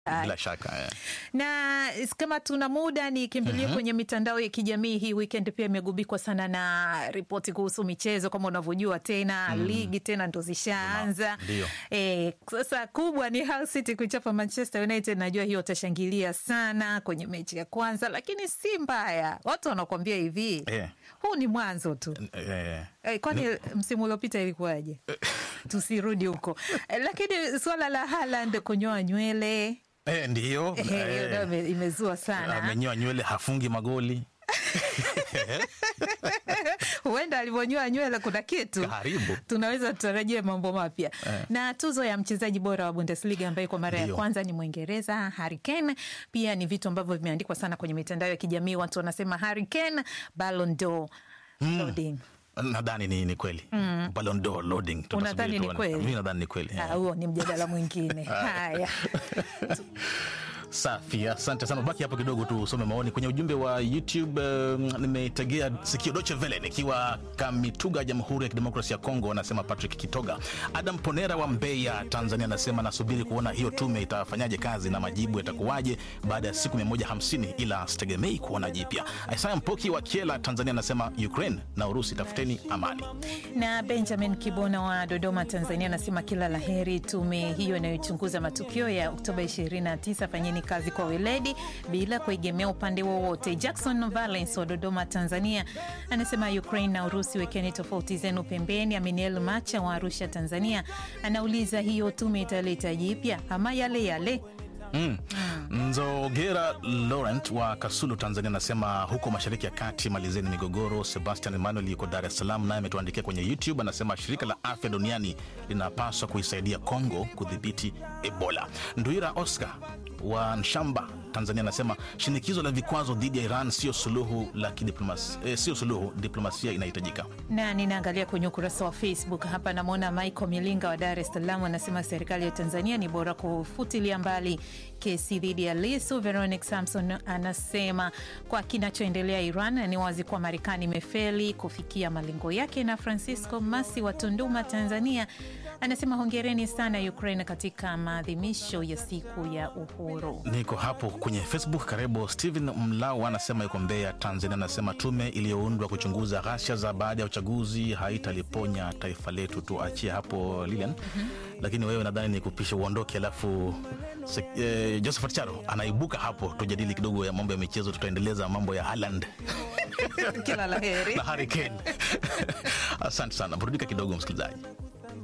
bila shaka eh. na kama tuna muda nikimbilie Mhm. kwenye mitandao ya kijamii hii weekend pia imegubikwa sana na ripoti kuhusu michezo kama unavyojua tena Mm. ligi tena ndo zishaanza Ndio. e, sasa kubwa ni Hull City kuichapa Manchester United najua hiyo utashangilia sana kwenye mechi ya kwanza lakini si mbaya watu wanakuambia hivi Eh. huu ni mwanzo tu Eh. Eh, kwani msimu uliopita ilikuwaje? Tusirudi huko Eh, lakini suala la Haaland kunyoa nywele Eh, ndiyo eh, hiyo eh, nayo ime- imezua sana. amenyoa nywele hafungi magoli Huenda alivyonyoa nywele kuna kitu karibu tunaweza tutarajie mambo mapya Eh. na tuzo ya mchezaji bora wa Bundesliga ambaye kwa mara ya Ndio. kwanza ni Mwingereza Harry Kane. Pia ni vitu ambavyo vimeandikwa sana kwenye mitandao ya kijamii, watu wanasema Harry Kane Ballon d'Or loading. nadhani ni, ni kweli Mm. Ballon d'Or loading Tutasubiri Unadhani ni tuone. kweli? Mimi nadhani ni kweli Ah, huo ni mjadala mwingine. Haya. Safi, asante sana. Baki hapo kidogo tu usome maoni kwenye ujumbe wa YouTube. Um, nimetegea sikio Deutsche Welle nikiwa Kamituga, Jamhuri ya Kidemokrasia ya Kongo, anasema Patrick Kitoga. Adam Ponera wa Mbeya, Tanzania, anasema nasubiri kuona hiyo tume itafanyaje kazi na majibu yatakuwaje baada ya siku 150 ila sitegemei kuona jipya. Isaya Mpoki wa Kiela, Tanzania, anasema Ukraine na Urusi, tafuteni amani. na Benjamin Kibona wa Dodoma, Tanzania anasema kila la heri tume hiyo inayochunguza matukio ya Oktoba 29. Fanyeni kazi kwa weledi bila kuegemea upande wowote. Jackson Valence wa Dodoma, Tanzania anasema Ukraine na Urusi, wekeni tofauti zenu pembeni. Aminiel Macha wa Arusha, Tanzania anauliza hiyo tume italeta jipya ama yale yale? Mm. Nzogera Laurent wa Kasulu, Tanzania anasema huko mashariki ya kati malizeni migogoro. Sebastian Emmanuel yuko Dar es Salaam, naye ametuandikia kwenye YouTube, anasema shirika la afya duniani linapaswa kuisaidia Kongo kudhibiti Ebola. Nduira Oscar wa Nshamba, Tanzania anasema shinikizo la vikwazo dhidi ya Iran sio suluhu la kidiplomasia, eh, sio suluhu, diplomasia inahitajika. na ninaangalia kwenye ukurasa wa Facebook hapa, namwona Michael Milinga wa Dar es Salaam anasema serikali ya Tanzania ni bora kufutilia mbali kesi dhidi ya Lisu. Veronic Samson anasema kwa kinachoendelea Iran ni wazi kuwa Marekani imefeli kufikia malengo yake. Na Francisco Masi wa Tunduma, Tanzania anasema hongereni sana Ukraine katika maadhimisho ya siku ya uhuru. Niko hapo kwenye Facebook. Karibu Steven Mlau anasema yuko Mbeya, Tanzania, anasema tume iliyoundwa kuchunguza ghasia za baada ya uchaguzi haitaliponya taifa letu. Tuachie hapo Lilian. Lakini wewe nadhani ni kupisha uondoke, alafu se, eh, Josephat Charo anaibuka hapo, tujadili kidogo ya mambo ya michezo, tutaendeleza mambo ya Haaland Kila la heri. na Harry Kane. Asante sana, burudika kidogo msikilizaji.